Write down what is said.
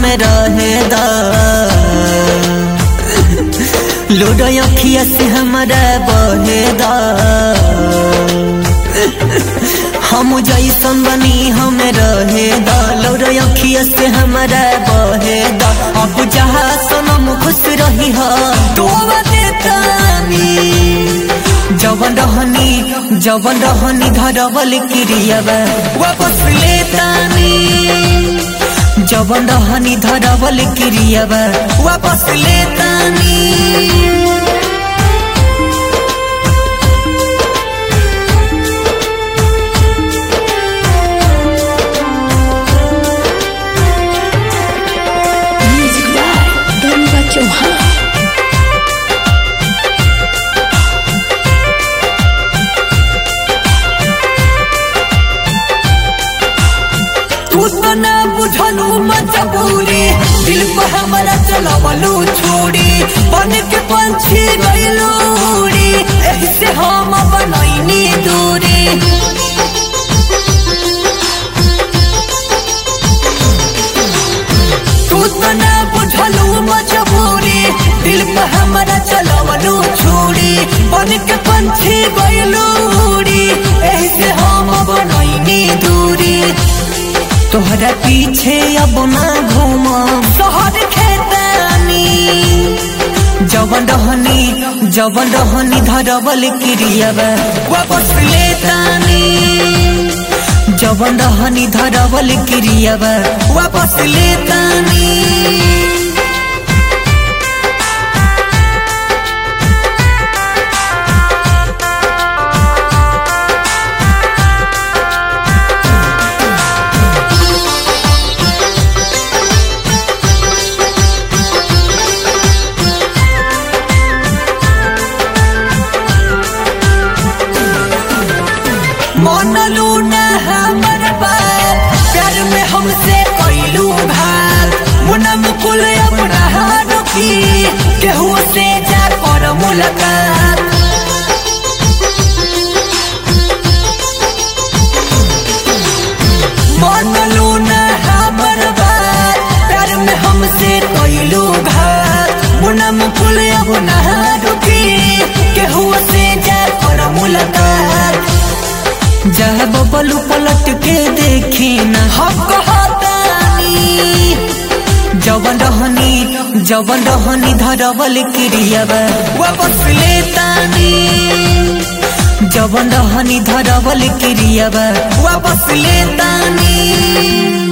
हमें रहे दा लूडो अखिया से हमारा बहे दा हम जैसन बनी हमें रहे दा लूडो अखिया से हमारा बहे दा अब जहाँ सनम खुश रही हो तो देतानी जवन रहनी जवन रहनी धरवल क्रियावा वापस लेतानी जवन रहनी धरवल क्रियावा वापस लेतानी Music by Ganga Chauhan. तू तो ना बुझलू मजबूरी दिल पर हमारा चलवलू छोड़ी बन के पंछी गईलू उड़ी एही से हम बनैनी दूरी तू तो ना बुझलू मजबूरी दिल पर हमारा चलवलू छोड़ी बन के पंछी गईलू उड़ी एही से हम बनैनी दूरी तोहरा पीछे अब ना घूम शहर खेतानी जवन रहनी जवन रहनी धरवल क्रियावा वापस लेतानी जवन रहनी धरवल क्रियावा वापस लेतानी मनलू ना हमर बात प्यार में हमसे कैलू भाग मुना मुकुल अपना रुकी केहू से जा कर मुलाकात मनलू ना हमर बात प्यार में हमसे कैलू भाग मुना मुकुल अपना रुकी केहू से जा कर मुलाकात जह बबलू पलट के देखी न हम कहतानी जवन रहनी जवन रहनी धरवल क्रियावा वापस लेतानी जवन रहनी धरवल क्रियावा वापस लेतानी